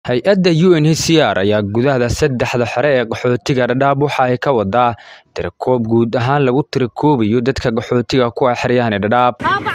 Hay-adda UNHCR ayaa gudaha saddexda xero ee qaxootiga Dadaab waxa ay ka wadaa tirakoоб guud ahaan lagu tirakoobayo dadka qaxootiga ku ah xeryahan Dadaab.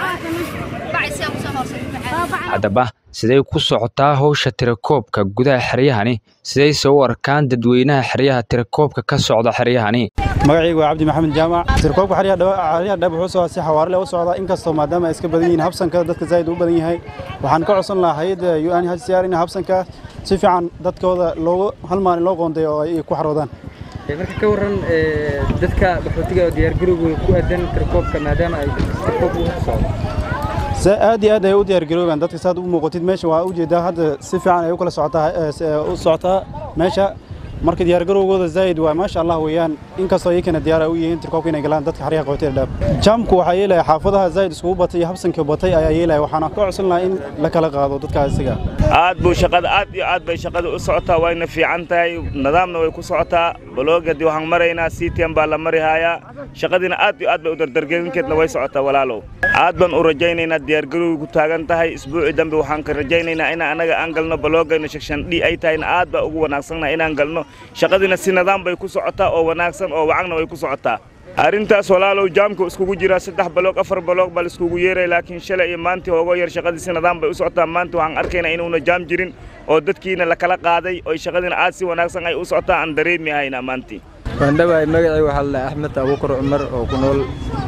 Haddaba, sidee ku socotaa hawsha tirakoobka gudaha xeryahani? Sidayse u arkaan dadweynaha xeryaha tirakoobka ka socda xeryahani? magacaygu waa cabdi maxamed jaamac tirakoobka xeryaha dhab wuxuu socdaa si xawaare leh u socdaa inkastoo maadaama ay iska badan yihiin habsanka dadka zaid u badan yahay waxaan ka codsan lahaa hay-adda UNHCR in habsanka si fiican dadkooda loogu hal maalin loo qoondeeyo oo ay ku xaroodaan marka ka waran dadka qaxootiga diyaargarowgooda ku aadan tirakoobka maadaama ay tirakoobka u socdo aad iyo aad ay u diyaargaroobaan dadka saad u muuqatid meesha waa ujeedaa hadda si fiican ay u kala socotaa u socotaa meesha marka diyaargarowgooda zaid waa maasha allah weeyaan inkastoo iyakana diyaar u yihiin tirkoobka inay galaan dadka xeryaha qaxootiga dhaab jaamku waxaa yeelaya xaafadaha zaid iskugu batay iyo habsankii batay ayaa yeelaya waxaana ka codsan lahaa in la kala qaado dadkaas isaga aad buu shaqada aad iyo aad bay shaqada u socotaa wayna fiican tahay nidaamna way ku socotaa baloogadii waxaan maraynaa ctm baa la mari hayaa shaqadiina aad iyo aad bay u dardargelinkeedna way socotaa walaalow aad baan u rajaynaynaa diyaargarowga ku taagan tahay isbuuci dambe waxaan ka rajaynaynaa in anaga aan galno baloogayna shakshandhi ay tahayna aad baa ugu wanaagsanna inaan galno shaqadiina si nidaam bay ku socotaa oo wanaagsan oo wacagna way ku socotaa arrintaas walaalow jaamku iskugu jiraa saddex baloog afar baloog baa laiskugu yeeray laakiin shalay iyo maantii hoogo yar shaqadii si nidaam bay u socotaa maanta waxaan arkaynaa inuuna jaam jirin oo dadkiina la kala qaaday oo shaqadiina aad si wanaagsan ay u socotaa aan dareemi haynaa maantii waan dhawahay magacay waxaa la axmed abuukar cumar oo ku nool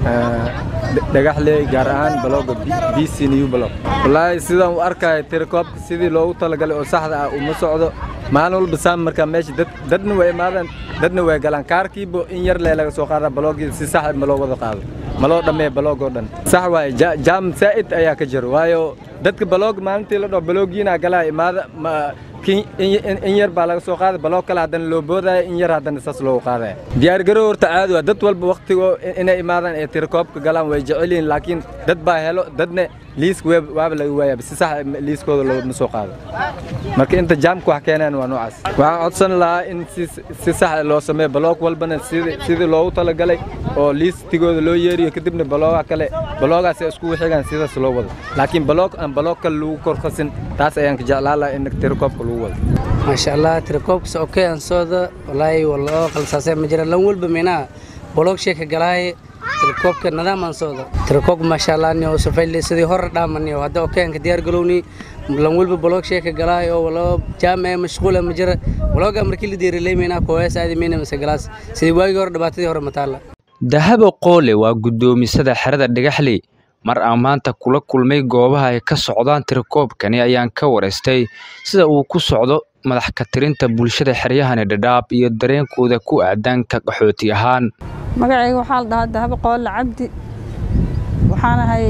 dhagaxley gaar ahaan balooga b c new balog wallaahi sidaan u arkaya tirakoobka sidii loogu talagalay oo saxda ah uma socdo maalin walba saam markaa meesha dad dadna way imaadaan dadna way galaan kaarkiiba in yar lee laga soo qaadaa balooggii si sax ma loo wada qaado ma loo dhammeeya baloog oo dhan sax waaye jaam saa'id ayaa ka jiro waayo dadka baloog maalintii la dhaho baloogiina galaa imaada ma in yar baa laga soo qaaday baloog kale haddana loo boodaya in yar haddana saas loogu qaadaya diyaargarow horta caadi waa dad walba wakhtigoo inay imaadaan ee tirakoobka galaan way jecel yihiin laakiin dad baa helo dadna liiska waaba laga waayaba si sax liiskooda looma soo qaado marka inta jaamka wax keenaan waa noocaas waxaan codsan lahaa in si sax loo sameeyo baloog walbana sidii loogu talagalay oo liistigooda loo yeeriyo kadibna balooga kale baloogaas ay iskugu xigaan sidaas loo wado laakiin baloog aan baloog kale lagu korkasin taas ayaan ka jeclaan lahaa in tirakoobka lagu wado maasha allah tirakoobkas okey aan sooda walaahi waloo qalsaasay ma jira lan walba minaa baloog sheeka galaaye tirakoobka nidaam aan sooda tirakoobka maasha allah ni oo safayli sidii hore dhaamani oo hadda okey aan ka diyaar galowni lan walba baloog sheeka galaaye oo waloo jaama mashquula ma jira balooga markii la diirilay minaa kooyaas aadi mayna mase galaas sidii waagii hore dhibaatadii hore mataala dahabo qoole waa guddoomisada xerada dhagaxley mar aan maanta kula kulmay goobaha ay ka socdaan tirakoobkani ayaan ka waraystay sida uu ku socdo madax ka tirinta bulshada xeryahani dhadhaab iyo dareenkooda ku aadan ka qaxooti ahaan magacayga waxaa la dhahaa dahabo qoole cabdi waxaan ahay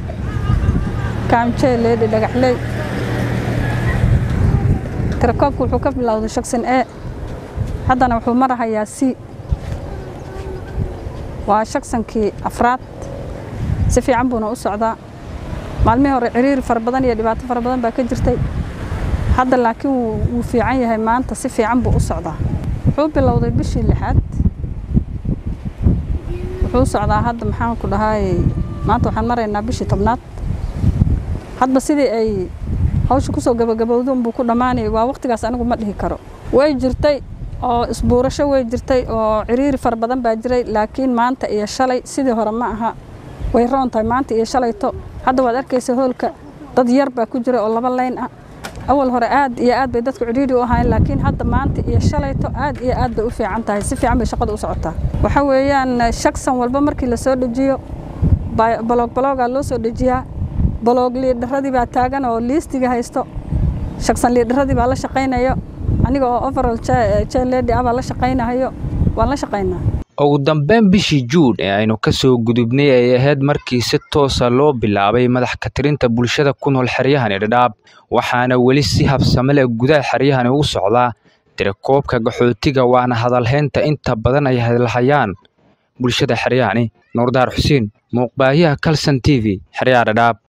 kaamjee leedhi dhagaxley tirakoobka wuxuu ka bilowday shaksin e haddana wuxuu marahayaa c waa shaksankii afraad si fiican buuna u socdaa maalmihii hore ciriiri fara badan iyo dhibaato fara badan baa ka jirtay hadda laakiin wuu fiican yahay maanta si fiican buu u socdaa wuxuu bilowday bishii lixaad wuxuu socdaa hadda maxaan ku dhahaay maanta waxaan maraynaa bishii tobnaad hadba sidii ay hawsha kusoo gabagabowdo unbuu ku dhammaanayay waa waqtigaas anigu ma dhihi karo way jirtay oo isbuurasho way jirtay oo ciriiri fara badan baa jiray laakiin maanta iyo shalay sidii hore ma aha way roon tahay maanta iyo shalayto hadda waad arkaysa hoolka dad yar baa ku jira oo laba layn ah awal hore aad iyo aad bay dadku cidhiidhi u ahaayeen laakiin hadda maanta iyo shalayto aad iyo aad bay u fiican tahay si fiican bay shaqada u socotaa waxa weeyaan shaksan walba markii la soo dejiyo baloog baloogaa loo soo dejiyaa baloog liidharadii baa taagan oo liistiga haysto shaksan liidharadii baa la shaqaynayo aniga oo overall jeledi ah baa la shaqaynahayo waan la shaqaynaa ugu dambeyn bishii juun ee aynu ka soo gudubnay ay ahayd markii si toosa loo bilaabay madax ka tirinta bulshada ku nool xeryahani dhadhaab waxaana weli si habsame leh gudaha xeryahani ugu socdaa tirakoobka qaxootiga waana hadalhaynta inta badan ay hadalhayaan bulshada xeryahani nuurdaar xuseen muuqbaahiyaha kalson t v xeryaha dhadhaab